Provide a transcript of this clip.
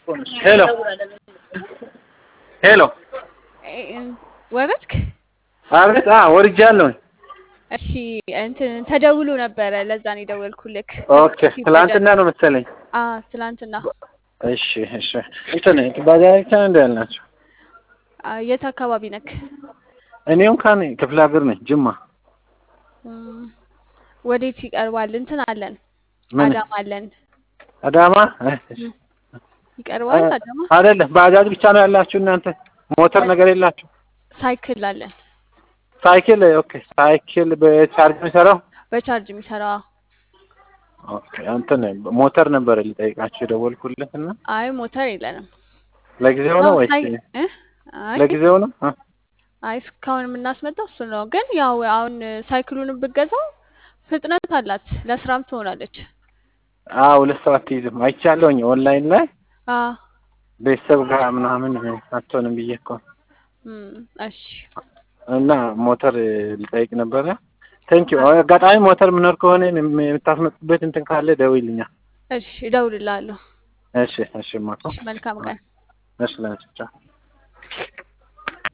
ሄሎ ሄሎ ወረድክ? አቤት። አ ወርጃለሁ። እሺ እንትን ተደውሎ ነበረ፣ ለዛ ነው የደወልኩልክ። ኦኬ ትላንትና ነው መሰለኝ። አ ትላንትና። እሺ እሺ። እንትን ባጃጅ እንደ ያልናቸው አ፣ የት አካባቢ ነክ? እኔ እንኳን ክፍለ ሀገር ነኝ፣ ጅማ። እም፣ ወዴት ይቀርባል? እንትን አለን፣ ምን አዳማ አለን። አዳማ እም፣ ይቀርባል አዳማ። አይደለም። ባጃጅ ብቻ ነው ያላችሁ እናንተ? ሞተር ነገር የላችሁ? ሳይክል አለን፣ ሳይክል ኦኬ። ሳይክል በቻርጅ የሚሰራው በቻርጅ የሚሰራ። ኦኬ። እንትን ሞተር ነበር ሊጠይቃችሁ የደወልኩለት እና አይ ሞተር የለንም። ለጊዜው ነው ወይስ ሳይ- እ? አይ ለጊዜው ነው? አ? አይ እስካሁን የምናስመጣው እሱ ነው። ግን ያው አሁን ሳይክሉን ብገዛው ፍጥነት አላት፣ ለስራም ትሆናለች። አዎ ሁለት ሰው አትይዝም። አይቻለሁኝ ኦንላይን ላይ አ ቤተሰብ ጋር ምናምን አትሆንም ብዬ እኮ እም፣ እሺ እና ሞተር ልጠይቅ ነበረ። ቴንክ ዩ። አጋጣሚ ሞተር ምኖር ከሆነ የምታስመጡበት እንትን ካለ ደውይልኛል። እሺ እደውልልሃለሁ። እሺ እሺ። ማኮ እሺ መልካም ቀን። እሺ ለነጭ